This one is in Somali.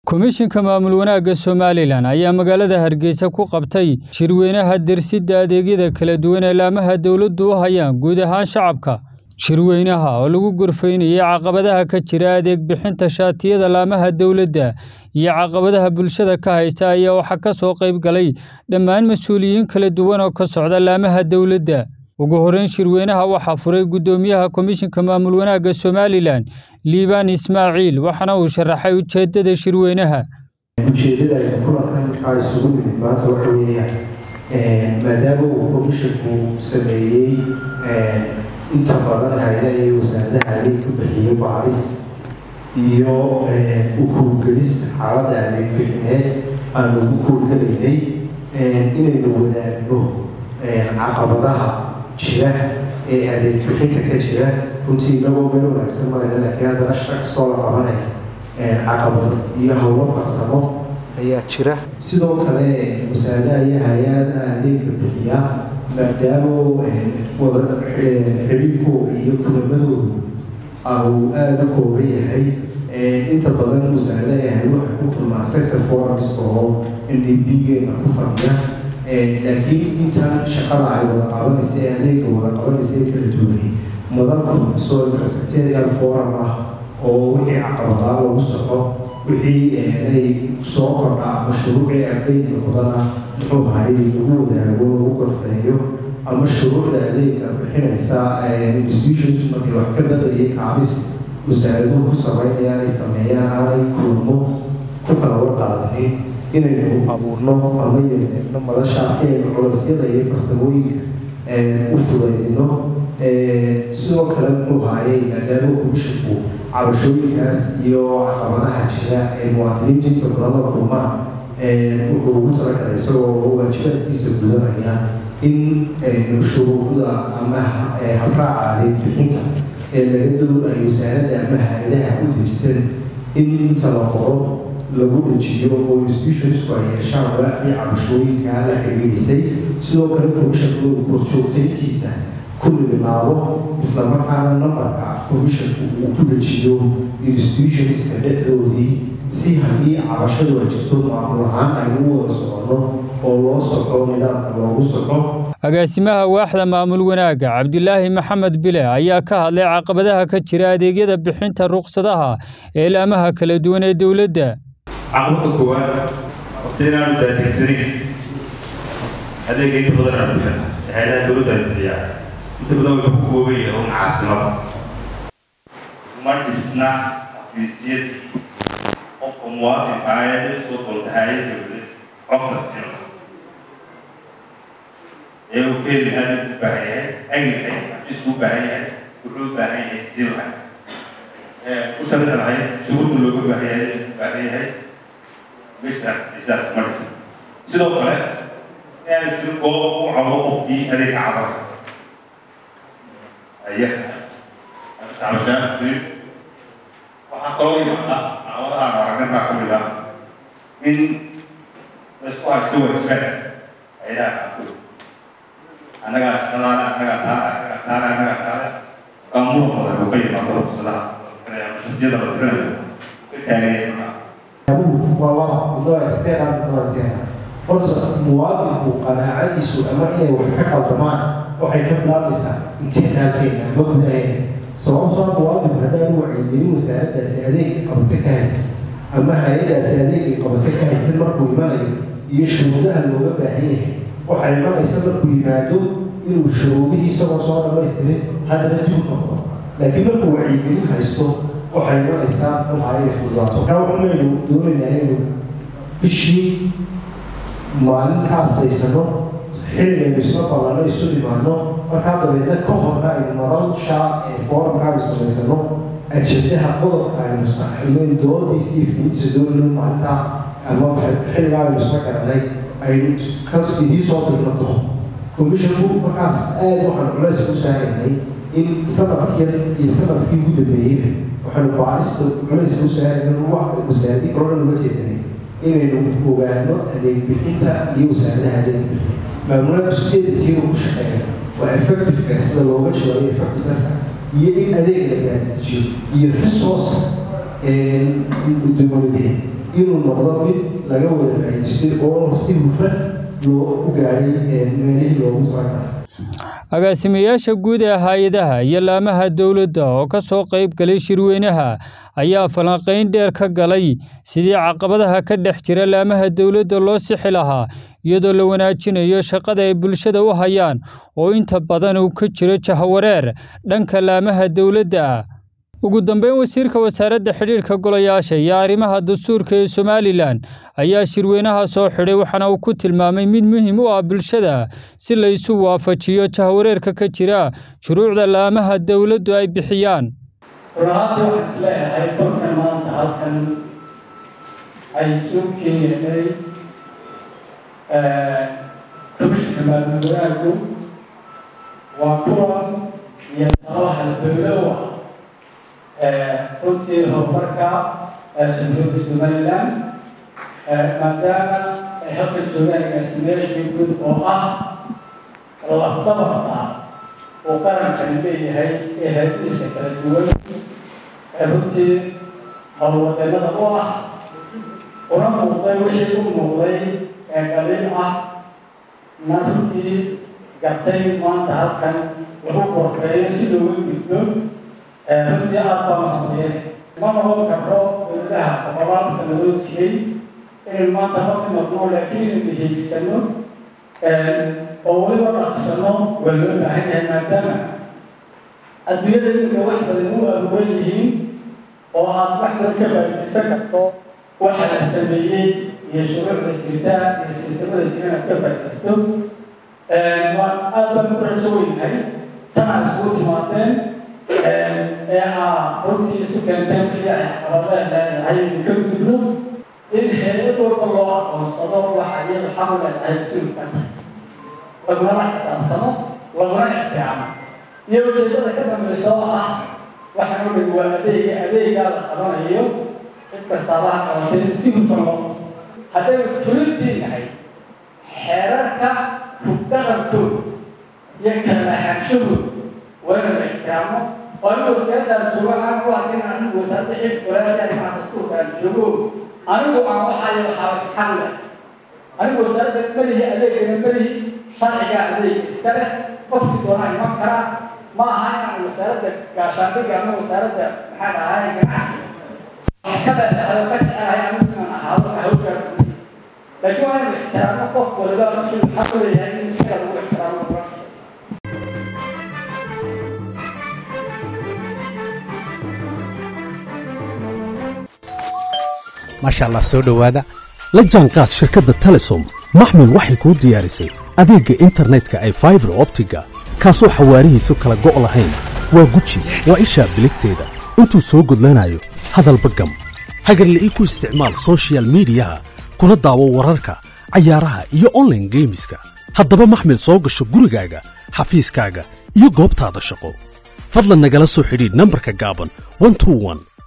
komishinka maamul wanaagga somalilan ayaa magaalada hargeysa ku qabtay shirweynaha dersidda adeegyada kala duwan ee laamaha dowladdu u hayaan guud ahaan shacabka shirweynaha oo lagu gorfaynayay caqabadaha ka jira adeeg bixinta shaatiyada laamaha dowladda iyo caqabadaha bulshada ka haysta ayaa waxaa ka soo qayb galay dhammaan mas-uuliyiin kala duwan oo ka socda laamaha dowladda ugu horreyn shirweynaha waxaa furay guddoomiyaha komishinka maamul wanaagga somalilan liibaan ismaaciil waxaana uu sharaxay ujeeddada shirweynaha ujeedada ay kulankan waxaa isugu nimid maanta waxa weeyaan maadaama uu komishinku sameeyey inta badan hay-adaha iyo wasaaradaha adeeg ku bixiyo baaris iyo u kuurgelis xaaladda adeeg bixineed aanu ugu kuurgelaynay inaynu wadaagno caqabadaha jira ee adeeg bixinta ka jira runtii inagoo meel wanaagsan marayna laakiin haddana shaqo kastoo la qabanaya caqabado iyo howlo farsamo ayaa jira sidoo kale wasaaradaha iyo hay-ada adeegka bixiya maadaama wada xiriirkooda iyo kulamadooda uu aada u kooban yahay inta badan wasaaradaha yahay waxay ku kulmaan sector forums oo n d b-geena ku fadhiya laakiin intan shaqada ay wada qabanaysa ee adeega wada qabanaysa ee kala duwanay madalku soo intersectorial forum ah oo wixii caqabadaa lagu soco wixii ay soo kordhaa mashruucii ardayd noqdana muxuu ahay lagu wadaago lagu gorfeeyo ama shuruucda adeegka bixinaysa institutions markay wax ka bedeliya kaabis wasaaraduhu ku sameynayaan ay sameeyaan aanay kulmo ku kala warqaadanin inaynu abuurno ama yeelneebno madashaasi aynu culeysyada iyo farsamooyinka u fudaydino sidoo kale muxuu haayay maadaama komishinku cabashooyinkaas iyo caqabadaha jira ee muwaadiniinta inta badan la kulmaan wuxuu ugu talagalay isagoo waajibaadkiisa gudanaya in aynu shuruucda ama habraaca adeeg bixinta ee laga doonayo wasaaradda ama hay-adaha u dejisan in inta la qoro lagu dejiyo oo institutionsku ay yeeshaan waaxdii cabashooyinka la xiriirisay sidoo kale komishinku korjoogtayntiisa ku bilaabo islamarkaana nambarka komishinku uu ku dejiyo institutionska dhexdoodii si haddii cabashadu ay jirto maamul ahaan aynu u wada soconno oo loo soco nidaamka loogu soco agaasimaha waaxda maamul wanaagga cabdilaahi maxamed bile ayaa ka hadlay caqabadaha ka jira adeegyada bixinta ruqsadaha ee laamaha kala duwan ee dowladda caqabada koowaad horta inaanu daadegsanin adeega inta badan aan bixin hay-adaha dowladda ay bixiyaan inta badan way ku koobay un caasimada ma dhisna xafiisyad qofka muwaadinka ah ee soo doonta hay-ad dowlad qofkas jiro ee uu keeni aada u baahan yahay agilhay xafiisku u baahan yahay wuxuu u baahan yahay sii lahay ku sharci lahay shuruudda looga baahan yahay u baahan yahay meesha isaas ma dhisan sidoo kale inaanu jirin goob u cabo qofkii adeega cabara aya cabashaa jirin waxaa kaloo yimaada caqabadaha aragnay baa ka mid ah in laysku haysto waajibaadka hayadaha qaarkood annagaa shaqadaana annagaa taana annagaa taana annagaa taana qamuur badan oo ka yimaado ruqsadaha shaqsiyada la bixinayo ka taagaya markaa waa laba muddo external muddoateena horta muwaadinku qanaacadiisu ama inay wax ka qaldamaan waxay ka bilaabaysaa internalkeena ama gudaheena sababtoo muwaadinku haddaan wacyigelin wasaaraddaasi adeeg qabata ka haysan ama hay-adaasi adeegay qabata ka haysan markuu imanayo iyo shuruudaha looga baahan yahay waxay imanaysa markuu yimaado inuu shuruudihii isagoo soo dhamaystirin haddana dib noqdo laakiin markuu wacyigelin haysto waxay imanaysaa waxaa ay fududaato markaa waxaynu doonaynaa inaynu bishii maalinkaas haysano xilligaynu isla ballanno isu dhimaano markaa dabeedna ka horna aynu madalsha ee foorumka aynu samaysano ajendaha qodobka aynu saxino doodiisa iyo fidiisa doonayno maalintaa ama xilligaa aynu isla garanay aynu ka idiin soo dirno ka hor komishinku markaas aada waxaan culays u saaraynay in sanadkii iyo sanadkii ugu dambeeyeyba waxaanu baarista culayska u saaraynay wasaaradii korona uga jeesanay inaynu ogaano adeeg bixinta iyo wasaaradaha adeeg bixin maamulada sideeda tiir ugu shaqeeya waa effectiveka sida looga jawaayo effectivenessa iyo in adeeg la gaasijiyo iyo resource dowladeed inuu noqdo mid laga wada faa'iidaystay oo si hufan loo u gaadhay meelihii loogu talagalay agaasimayaasha guud ee hay-adaha iyo laamaha dowladda oo ka soo qayb galay shirweynaha ayaa falanqayn dheer ka galay sidii caqabadaha ka dhex jira laamaha dowladda loo sixi lahaa iyadoo la wanaajinayo shaqada ay bulshada u hayaan oo inta badan uu ka jiro jahwareer dhanka laamaha dowladda ah ugu dambeyn wasiirka wasaaradda xidhiidhka golayaasha iyo arrimaha dastuurka ee somalilan ayaa shirweynaha soo xidhay waxaana uu ku tilmaamay mid muhiim u ah bulshada si la isu waafajiyo jahwareerka ka jira shuruucda laamaha dowladdu ay bixiyaan run-ahaantii waxaan is leeyahay kolkan maanta halkan ay soo keenyeenay komishinka maamul wanaaggu waa kuwan iyo talaha dowlowa runtii horumarka jamhuuriyadda somaliland maadaama ay halka joogaangaasi meeshii guud oo ah lafdabarta uu qarankani leeyahay ee hayadiisa kala duwan runtii howlwadeenada u ah una muuqday wixii u muuqday ee qaliil ah na runtii gartay maanta halkan lagu qorfeeyo si looga gudbo runtii aad baa mahadiyeen ma noqon karno dowladaha boqolaal sanadood jiray inaynu maanta ma dhimadno laakiin inaynu hiigsano oo weliba dhaqsano waa loo baahan yahay maadaama adduunyada iminka wax badan u abuuran yihiin oo aad wax badan ka faa'iidaysan karto waxa la sameeyey iyo shuruucda jirta iyo sistamada jira inaad ka faa'iidaysto waan aad baan ku rajo weynahay tanaa isugu timaadeen ee aa runtii isu keenteen wixii ay caqabadeen leedahay inu ka gudubno in hay-ad walba loo aqoonsado waxa iyada xaq u leedahay mas-uulka laguna xisaabtamo laguna ixtiraamo iyo ujeedada ka dambaysa oo ah waxaan u dhig waa adeega adeegaa la qabanayo cid kastaaba ha qabatay si hufan loo hadday fulintii nahay xeerarka hubdhaqankooda iyo kala laxaanshahooda waa in la ixtiraamo oo anigu wasaaradaan joogo aan u arkin anigu wasaaradda xilka walaasha arrimaha dastuurka aan joogo anigu aan waxaayo waxaa xaq leh anigu wasaaradda malihi adeegana malihi sharciga adeeg iska leh qofkii doonaa iman karaa ma aha inaan wasaaradda gaashaandhiga ama wasaaradda maxaa dhahay ganacsiga ka leedahay oo ka jecelahay anigu inaan ahaado hawlgaa laakiin waa inuu ixtiraamo qof waliba markii xaq u leeyahay in isaga lagu ixtiraamo maasha allah soo dhowaada la jaanqaad shirkadda telesom maxmil waxay kuu diyaarisay adeegga internetka ay faibar optiga kaasoo xawaarihiisu kala go' lahayn waa guji waa ishaa biligteeda intuu soo gudlanayo hadalba gam hagarle ii ku isticmaal sochial midiyaha kuna daawo wararka cayaaraha iyo onlaine geemiska haddaba maxmil soo gasho gurigaaga xafiiskaaga iyo goobtaada shaqo fadlan nagala soo xidhiidh nambarka gaaban